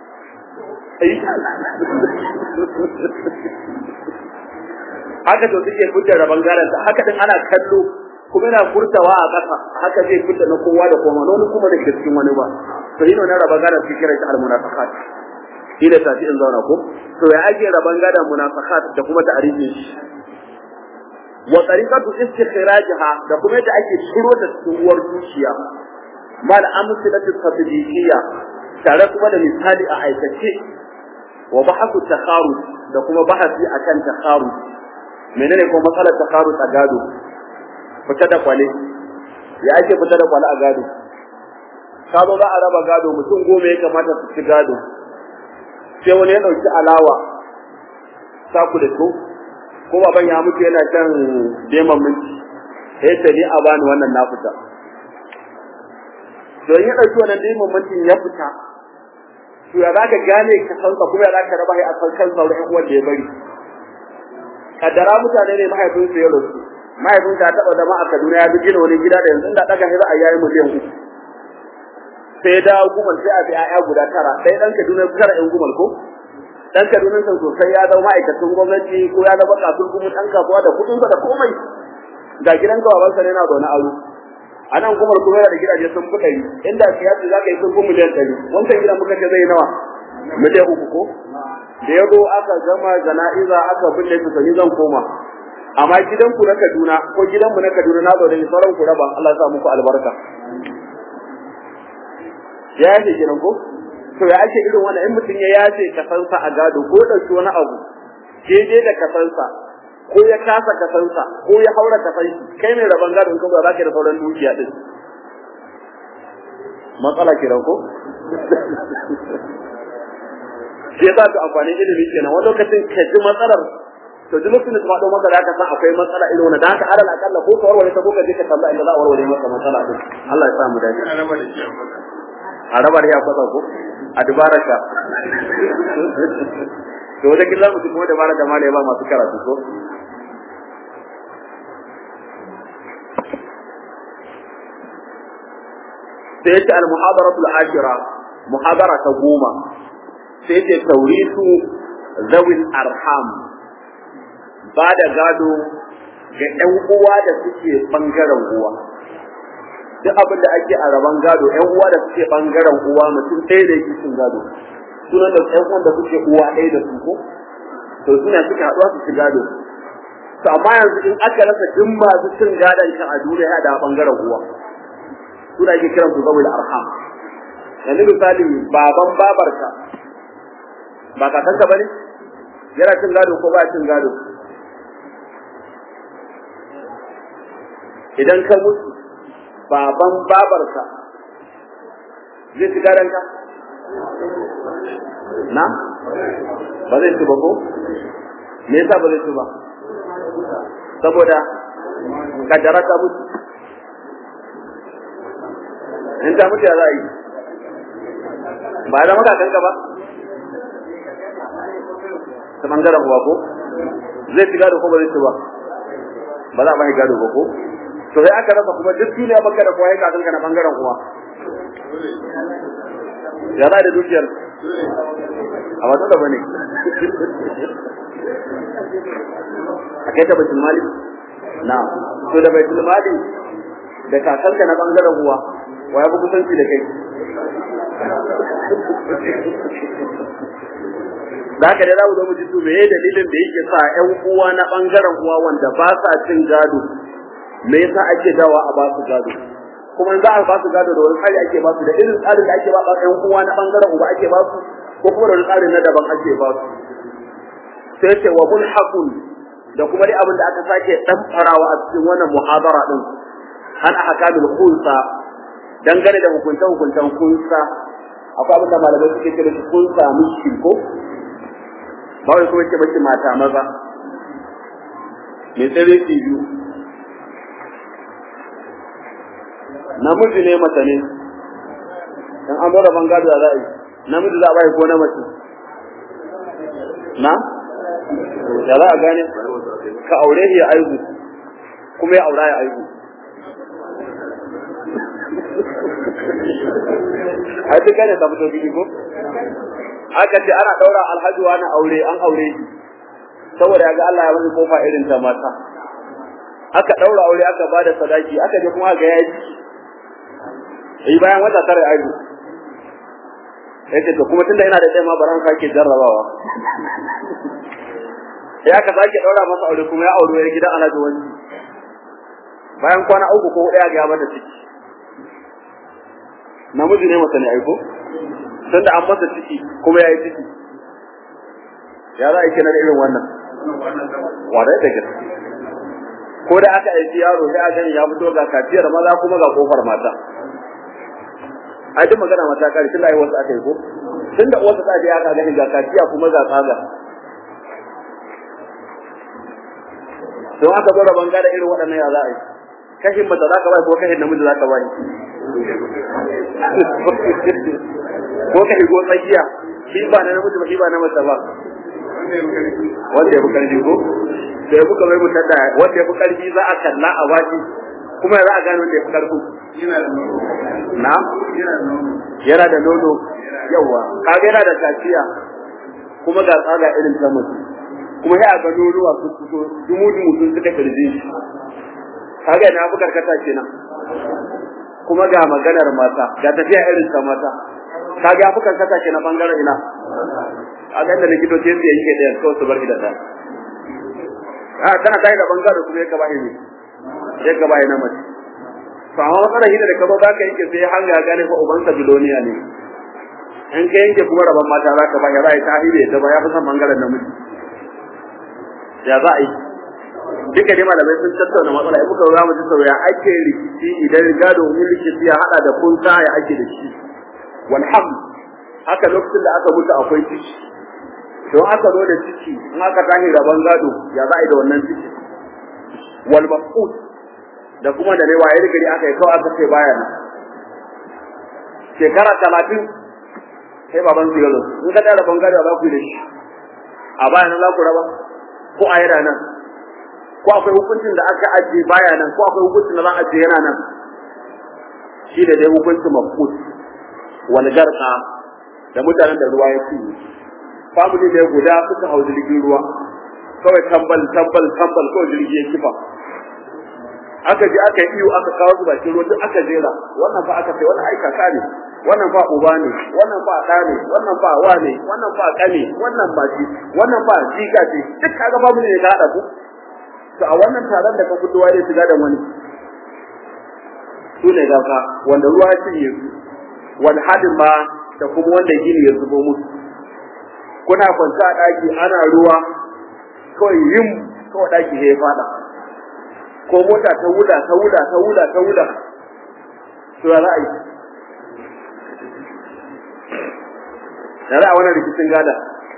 haka to suke fitar da bangaren ta haka din ana kallo kuma yana furtawa a ƙasa haka zai fita na kowa da kowa wani kuma da cikin wani ba to yi na raba gadon su kira ta almunafiqat shi da tafi in zauna ko to ya ake raban gadon munafiqat da kuma ta'arifin shi wa tariqatu istikhrajha da kuma yadda ake ciro da tsuwar zuciya mal amsalatu tadbiqiyya tare kuma da misali a aikace wa bahasu takharus da kuma bahasi akan takharus menene ko matsalar takharus a gado fita da kwale ya ake fita da kwale a gado ka zo za a raba gado mutum goma ya kamata su ci gado sai wani ya ɗauki alawa saku da su ko baban ya mutu yana kan deman minti sai ta ni a bani wannan na fita don ya ɗauki wannan deman mintin ya fita to ya zaka gane ka san ka kuma ya zaka raba shi a san kan sauran ƴan uwan da ya bari kaddara mutane ne mahaifin su ya rasu mahaifin ta taɓa zama a Kaduna ya bi gina wani gida da yanzu da daga shi za a yayi miliyan uku sai ya dawo gumal sai a bi ƴaƴa guda tara sai dan Kaduna tara ƴan gumal ko dan Kaduna san sosai ya zama ma'aikacin gwamnati ko ya zama kasuwar gumin dan kasuwa da kuɗin da komai ga gidan babansa ne na zaune aro a nan kuma kuma da gidaje sun fi ɗari inda siyasa za ka yi sun fi miliyan ɗari wancan gidan muka ce zai nawa miliyan uku ko da ya zo aka gama jana'iza aka binne su sani zan koma amma gidan ku na Kaduna ko gidan mu na Kaduna na zaune sauran ku raba Allah ya sa muku albarka ya yace gidan ko to ya ake irin wannan in mutum ya yace kasansa a gado ko ɗauki wani abu daidai da kasansa ko ya kasa kasansa ko ya haura kasan kai mai rabon gado in kuma za ka da sauran dukiya din matsala kiran ko shi yasa to amfani ilimi kenan wani lokacin ka ji matsalar to duk lokacin da kuma maka da ka san akwai matsala irin wannan da haka alal akalla ko ka warware ta ko ka je ka tambaya inda za a warware maka matsala din Allah ya sa mu dace a raba da ya kwatsa ko a dubaraka to wata kila mutum kuma dabara da malai ba masu karatu ko sai yace al-muhadaratu al-ashira muhadara ta goma sai yace tawrisu zawil arham ba da gado ga ƴan uwa da suke bangaren uwa duk abin da ake a raban gado ƴan uwa da suke bangaren uwa mutum ɗaya da yake cin gado sunan da ƴan uwan da suke uwa ɗaya da su ko to suna suke haɗuwa su ci gado to amma yanzu in aka rasa duk masu cin gadon ka a duniya da bangaren uwa suna ake kiran su zawil arham yanzu misali baban babarka ba kakanka bane yana cin gado ko ba cin gado idan ka mutu baban babarka zai ci gadon ka na ba zai ci ba ko me yasa ba zai ci ba saboda kaddara ta mutu in ta mutu ya za a yi ba zama kakanka ba ta bangaren uwa ko zai ci gado ko ba zai ci ba ba za a bai gado ba ko to sai aka rasa kuma duk duniya baka da kowa ya kakanka na bangaren uwa ya za da dukiyar a wata da bane a kai ta baitul mali na to da baitul mali da kakanka na bangaren uwa wa ya fi kusanci da kai da haka dai za mu zo mu ji to meye dalilin da yake sa ƴan uwa na bangaren uwa wanda ba sa cin gado me yasa ake dawa a ba su gado kuma in za a ba su gado da wani tsari ake ba su da irin tsarin da ake ba ƴan uwa na bangaren uba ake ba su ko kuma da wani tsarin na daban ake ba su sai ce wa mulhaqun da kuma dai abin da aka sake dan farawa a cikin wannan muhabara din an ahkamul khulsa dangane da hukuntan hukuntan kunsa akwai abin da malamai suke kira shi kunsa mishkin ko ba wai kuma ce mace mata maza me tsere ki biyu namiji ne mata ne dan an bada bangado za a yi namiji za a bai ko na mace na ya za a gane ka aure ya aihu kuma ya aura ya aihu ai duk ne da fito biyu ko aka ce ana daura alhaji wani aure an aure shi saboda ya ga Allah ya wani kofa irin ta mata aka daura aure aka bada sadaki aka je kuma ga yaji eh bayan wata tare aihu yake to kuma tunda ina da tsaye ma baran sake jarrabawa ya ka sake daura masa aure kuma ya aure ya gidan alhaji wani bayan kwana uku ko huɗu ya ga mata ciki namiji ne masa ne aiko tun da an masa ciki kuma ya yi ciki ya za a yi kenan irin wannan wadai da gaske ko da aka aiki yaro sai a gani ya fito ga kafiyar maza kuma ga kofar mata a duk magana mata kare tun da ai wasu aka yi ko tun da wasu tsadi aka gani ga kaciya kuma ga tsaga don aka zo rabon gada irin waɗannan ya za a yi kashin mace za ka bai ko kashin namiji za ka bai ko kashi ko tsakiya shi ba na namiji ba shi ba na mace ba wanda ya fi karfi ko da ya fi kamar mutar da wanda ya fi karfi za a kalla a baki kuma za a gane wanda ya fi karfi na yana da nono yawa kaga yana da kaciya kuma ga tsaga irin ta mace kuma sai a ga nonuwa su fito dumu dumu sun suka kirje shi kaga yana fi karkata kenan kuma ga maganar mata ga tafiya irin ta mata kaga ya fi karkata kenan bangaren ina a ga da likitoci su yanke da kawai su bar da ta a tana tayi da bangaren kuma ya gaba ne ya gaba ne mace to amma matsalar hida da kaba za ka yanke sai har ya gane fa ubansa biloniya ne in ka yanke kuma rabon mata za ka ba ya za a yi ta hide ta ba ya fi son bangaren namiji ya za a yi duka dai malamai sun tattauna matsala in muka za mu ji sau ya ake rikici idan gado in rikici ya hada da kunta ya ake da shi walham haka lokacin da aka mutu akwai ciki don aka zo da ciki in aka tashi rabon gado ya za a yi da wannan ciki wal mafqud da kuma da rewa ya rigari aka yi kawai aka ce baya nan shekara talatin sai baban su yazo in ka tara rabon gado za ku yi da shi a baya nan za ku raba ko a yana nan ko akwai hukuncin da aka ajiye baya nan ko akwai hukuncin da za a ajiye yana nan shi da dai hukuncin mafqud wal garqa da mutanen da ruwa ya ci family ne guda suka hau jirgin ruwa kawai tambal tambal tambal kawai jirgi ya kifa aka je aka yi iyo aka kawo su bakin ruwa duk aka jera wannan fa aka ce wannan ai kaka ne wannan fa uba ne wannan fa ɗa ne wannan fa wa ne wannan fa ƙane wannan ba shi wannan fa jika ce duk kaga family ne ka haɗa ku to a wannan taron da ka fito wai shiga da wani su ne gafa wanda ruwa ya cinye su wani hadin ma da kuma wanda gini ya zubo musu kuna kwanta a ɗaki ana ruwa kawai yin kawai ɗaki ya fada ko mota ta wuda ta wuda ta wuda ta wuda to ya za a yi ya za a wannan rikicin gada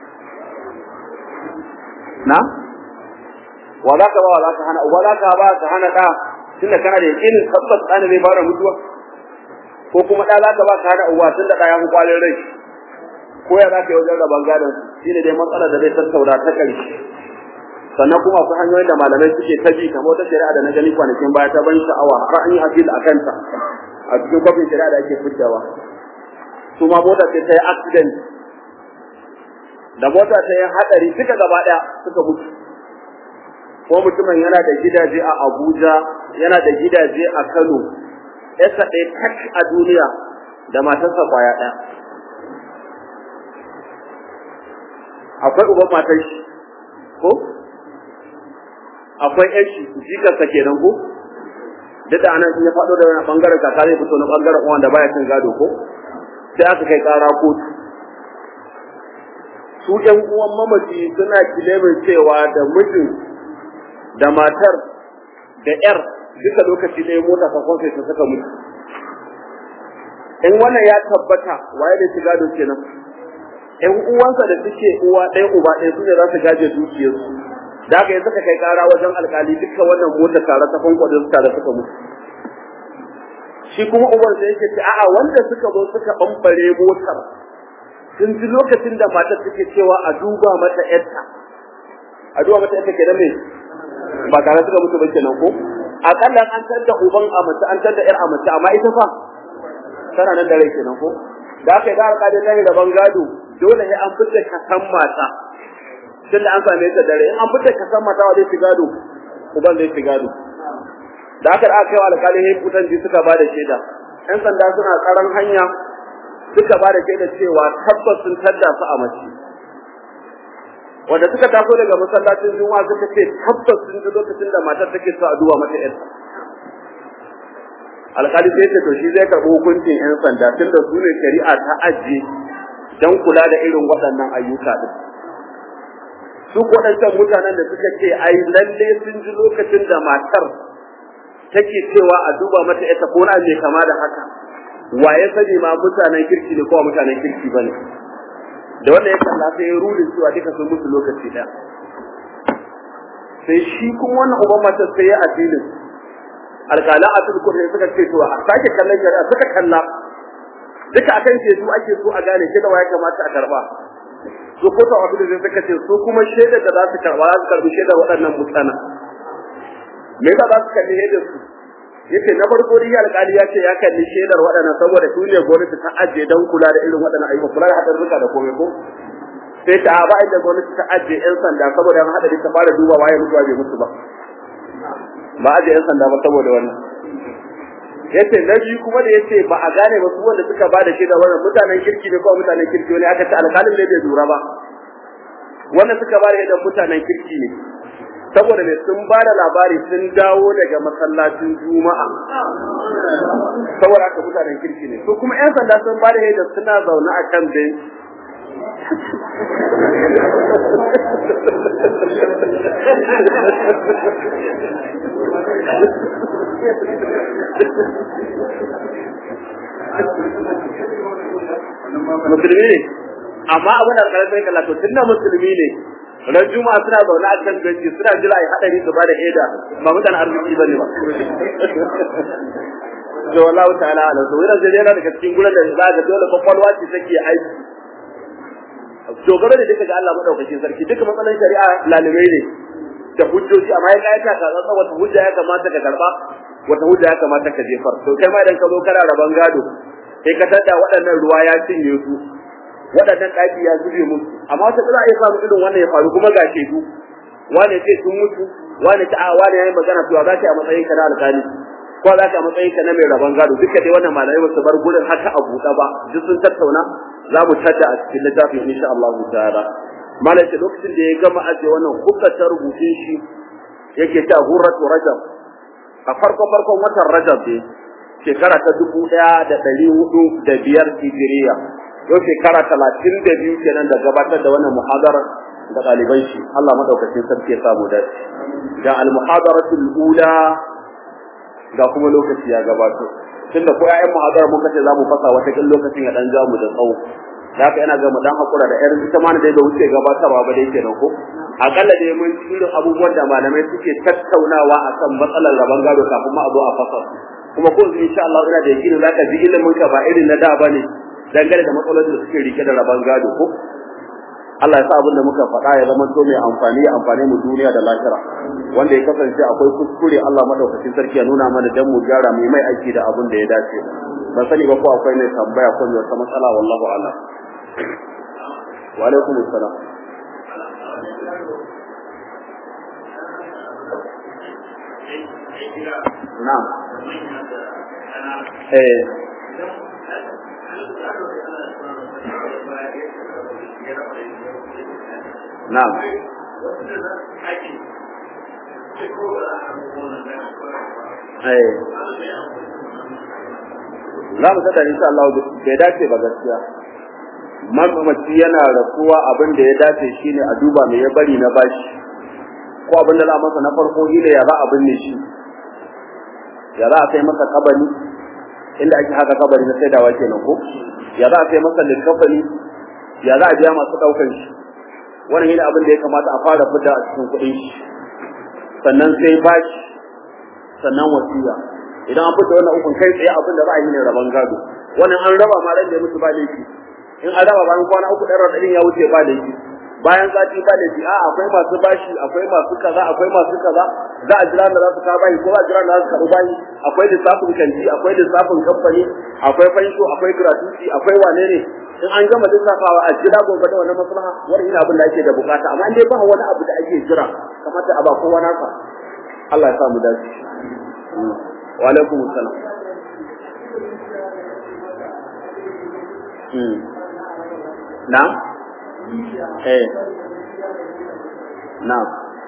na wa za ka ba wa za ka hana uba za ka ba ka hana ɗa tunda kana da yakinin tabbas ɗana zai fara mutuwa ko kuma ɗa za ka ba ka hana uba tunda ɗa ya fi kwalin rai ko ya za ka yi wajen rabon gadon shi ne dai matsalar da zai tattauna ta ƙarshe sannan kuma akwai hanyoyin da malamai suke ta bi kamar wata shari'a da na gani kwanakin baya ta ban sha'awa har an yi appeal a kanta a cikin kwafin shari'a da ake fitawa su ma mota ce ta yi accident da mota ta yi haɗari duka gaba ɗaya suka mutu ko mutumin yana da gidaje a Abuja yana da gidaje a Kano yasa ɗaya tak a duniya da matarsa kwaya ɗaya akwai uban matar shi ko akwai ƴan shi jikarsa kenan ko duk da anan in ya faɗo da wani ɓangaren kaka zai fito na ɓangaren uwan da baya cin gado ko sai aka kai ƙara kotu su ƴan uwan mamaci suna kilemin cewa da mijin da matar da ƴar duka lokaci ɗaya mota ta kwanse ta saka mutu in wannan ya tabbata waye da shiga da kenan ƴan uwansa da suke uwa ɗaya uba ɗaya su ne za su gaje dukiyarsu da haka ya suka kai ƙara wajen alƙali duka wannan mota tare ta kwankwade su tare suka mutu shi kuma uban sai yake ce a'a wanda suka zo suka bambare motar sun ji lokacin da matar take cewa a duba mata ƴarta a duba mata ƴarta kenan me ba tare suka mutu ba kenan ko akalla an tar da uban a mace an tar da ƴar a mace amma ita fa tana nan da rai kenan ko da aka yi da alƙali ta yi da bangado dole ne an fitar kasan mata tun da an same ta dare in an fitar kasan mata wa zai fi gado uban zai fi gado da aka aka kai alƙali ne kutan ji suka ba da shaida ƴan sanda suna tsaron hanya suka ba da shaida cewa tabbas sun tadda su a mace wanda suka taso daga masallacin juma'a suka ce tabbas sun ji lokacin da matar take so a duba mata ƴarta alƙali sai ce to shi zai karɓi hukuncin ƴan sanda tunda su ne shari'a ta ajiye don kula da irin waɗannan ayyuka din su waɗancan mutanen da suka ce ai lalle sun ji lokacin da matar take cewa a duba mata ita ko na mai kama da haka wa ya sani ma mutanen kirki ne ko mutanen kirki bane da wanda ya kalla sai ya rudin cewa duka sun musu lokaci ɗaya sai shi kuma wannan uban mata sai ya addinin alƙala a turkur ne suka ce to a sake kallon shari'a suka kalla duka akan ce su ake so a gane shi da ya kamata a karba su ko ta wasu da suka ce su kuma shaidar da za su karba za su karbi shaidar waɗannan mutanen me yasa za su kalli shaidar su yace na farko dai alƙali ya ce ya kalli shaidar waɗannan saboda su ne gwamnati ta ajiye don kula da irin waɗannan ayyuka kula da haɗarurruka da komai ko sai ta ba inda gwamnati ta ajiye yan sanda saboda an haɗari ta fara duba waye mutuwa bai mutu ba ba ajiye yan sanda ba saboda wannan yace na biyu kuma da yace ba a gane ba su wanda suka ba da shaida wannan mutanen kirki ne ko mutanen kirki ne aka ce alƙalin ne bai lura ba wannan suka ba da shaida mutanen kirki ne saboda ne sun ba da labari sun dawo daga masallacin juma'a saboda haka mutanen kirki ne su kuma yan sanda sun ba da shaida suna zaune a kan benci musulmi ne amma abin da alƙalar sai kalla to tunda musulmi ne ran juma'a suna zaune a kan benci suna jira ai hadari su ba da eda ba mutan arziki bane ba to wallahu ta'ala ala so yana zai yana daga cikin gurin da za ga dole kwakwalwa ce take aiki dogaro da duka ga Allah madaukakin sarki duka matsalan shari'a lalibai ne da hujjoji amma ya kai ka tsantsa wata hujja ya kamata ka karba wata hujja ya kamata ka jefar to kai ma idan ka zo kana raban gado sai ka tada waɗannan ruwa ya cinye su waɗannan ɗaki ya zube musu amma wata za a iya samu irin wannan ya faru kuma ga shedu wane ce sun mutu wane ta a wane yayin magana to za ka a matsayin ka na alƙali ko za ka a matsayin ka na mai rabon gado duka dai wannan malamai ba su bar gurin haka a buɗe ba duk sun tattauna za mu tada a cikin littafin insha Allah ta'ala malai ce lokacin da ya gama ajiye wannan hukkata rubutun shi yake ta hurratu rajab a farko farkon watan rajab ne shekara ta dubu ɗaya da ɗari hudu da biyar hijiriya yau shekara talatin da biyu kenan da gabatar da wannan muhadarar da ɗaliban shi Allah madaukakin sarki ya samu da ga al-muhadaratul ula ga kuma lokaci ya gabato tunda ko ƴaƴan muhadara muka ce za mu fasa wata kin lokacin ya dan ja mu da tsawo da haka yana ga mu dan hakura da ƴar ita ma da da wuce gabatarwa ba dai kenan ko akalla dai mun irin abubuwan da malamai suke tattaunawa akan matsalar rabon gado kafin ma a zo a fasa kuma ko insha Allah ina da yakinin zaka ji ilimin ka ba irin na da bane dangane da matsalolin da suke rike da rabon gado ko Allah ya sa abin da muka faɗa ya zama to mai amfani ya amfane mu duniya da lahira wanda ya kasance akwai kuskure Allah madaukakin sarki ya nuna mana dan mu gyara mu mai aiki da abin da ya dace ban sani ba ko akwai ne tambaya ko wata matsala wallahu a'lam wa alaikum assalam na'am eh na'am eh za mu tada insha Allah bai dace ba gaskiya mamaci yana rasuwa abin da ya dace shine a duba me ya bari na bashi ko abin da za a masa na farko shine ya za a binne shi ya za a kai masa kabari inda ake haka kabari na saidawa kenan ko ya za a kai masa likafani ya za a biya masu daukan shi wannan shine abin da ya kamata a fara fita a cikin kuɗin shi sannan sai bashi sannan wasiya idan an fita wannan ukun kai tsaye abin da za a yi ne rabon gado wannan an raba ma ran da ya mutu ba laifi in an raba bayan kwana uku ɗan raɗaɗin ya wuce ba laifi bayan sati ba laifi a akwai masu bashi akwai masu kaza akwai masu kaza za a jira da za su kawo bayi ko za a jira da za su karɓi bayi akwai lissafin kanti akwai lissafin kamfani akwai fansho akwai gratuity akwai wane ne in an gama lissafawa a jira gobe da wannan maslaha wani ina abin da ake da bukata amma in dai ba wani abu da ake jira kamata a ba kowa nasa Allah ya sa mu dace wa alaikum assalam na eh na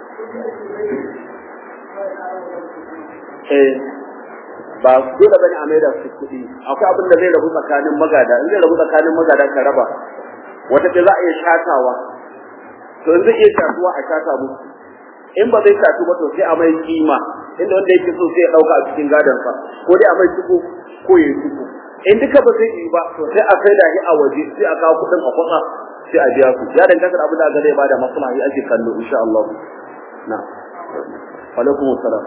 eh ba dole bane a maida su kuɗi akwai abin da zai rabu tsakanin magada in zai rabu tsakanin magada ka raba wata ce za a iya shatawa to in zai iya shatuwa a shata musu in ba zai shatu ba to sai a mai kima inda wanda yake so sai ya dauka a cikin gadon sa ko dai a mai tuku ko ya tuku in duka ba zai yi ba to sai a sai da shi a waje sai a kawo kuɗin a kwatsa sai a biya su ya danganta da abin da zai bada maslaha yi ake kallo insha Allah na alaikum assalam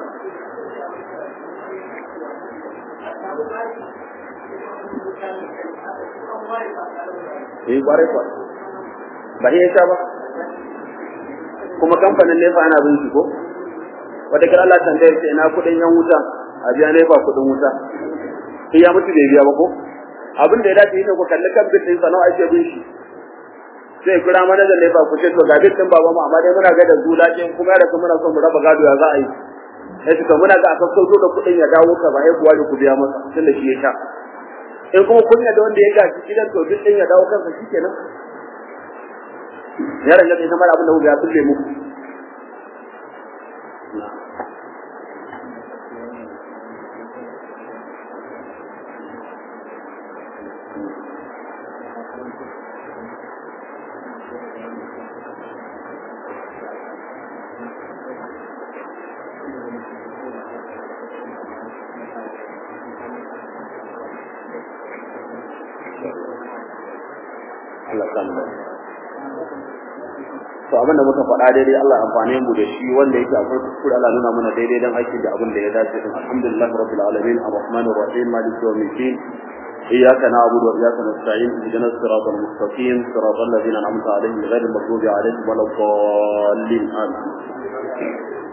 eh kwarai kwa ba iya sha ba kuma kamfanin nefa ana bin shi ko wata kira Allah tambaye ce ina kuɗin yan wuta a biya nefa kuɗin wuta sai ya mutu bai biya ba ko abin da ya dace ne ku kalli kan bitin sa nawa ake bin shi sai kira mana da nefa ku ce to ga bitin baba mu amma dai muna ga da zulakin kuma ya da muna son mu raba gado ya za a yi sai to muna ga a sassauto da kuɗin ya dawo ka ba ya kuwa da ku biya masa tunda shi ya sha in kuma kun da wanda ya gaji gidan to duk din ya dawo kansa shikenan ya ranga sai kamar abin da kuka ya tulle muku Allah kan da to abin da muka faɗa daidai Allah amfane mu da shi wanda yake akwai kuskure Allah nuna mana daidai dan aiki da abin da ya dace din alhamdulillah rabbil alamin arrahmanir rahim maliki yawmid din إياك نعبد وإياك نستعين اهدنا الصراط المستقيم صراط الذين أنعمت عليهم غير المغضوب عليهم ولا الضالين آمين